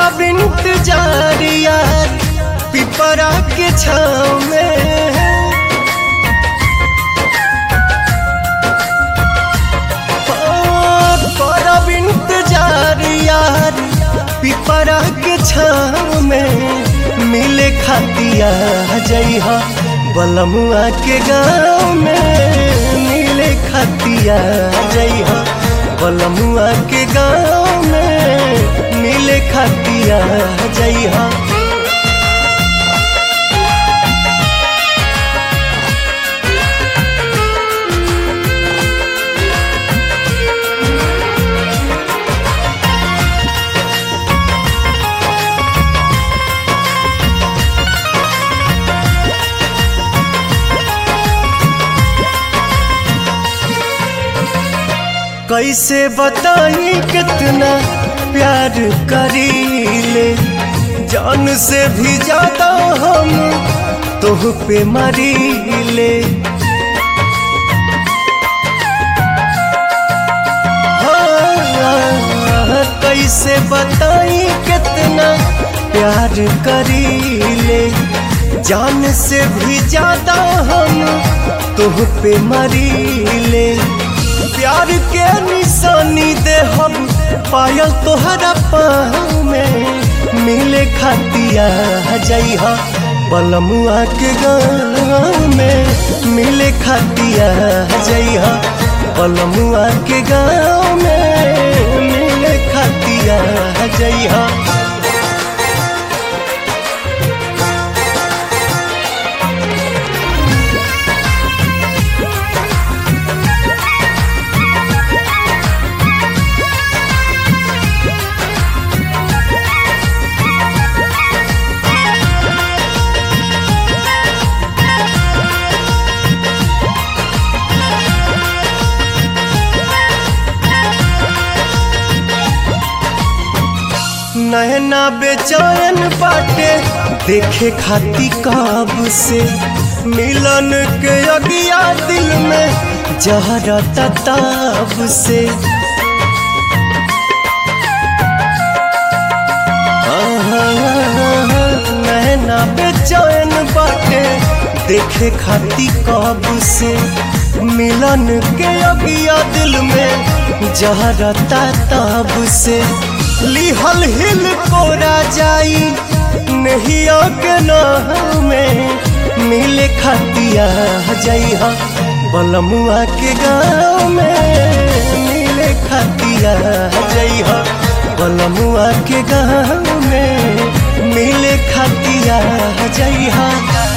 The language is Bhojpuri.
करब इंतजार यार पिपरा के छाव में करब इंतजार यार पिपरा के छाव में मिले खातिया जइहा बलमुआ के गाँव में मिले खातिया जइहा बलमुआ के गाँव में मिले खातिया जइहा कैसे बताई कितना प्यार करीले जान से भी ज्यादा हम तोह पे मरीले हाँ, कैसे बताई कितना प्यार करीले जान से भी ज्यादा हम तोह पे मरीले प्यार के निशानी दे हम पायल तोहरा पाँव में मिले खातिया जइहा बलमुआ के गाँव में मिले खातिया जइहा बलमुआ के गाँव में मिले खातिया जइहा नहना बेचैन बाटे देखे खाती काब से मिलन के अगिया दिल में जहरा तताब से नहना बेचैन बाटे देखे खाती काब से मिलन के अगिया दिल में जहरा तताब से लिहल हिल कोरा जाई नहिया के नाम में मिले खातिया जइहा बलमुआ के गाँव में मिले खातिया जइहा बलमुआ के गाँव में मिले खातिया जइहा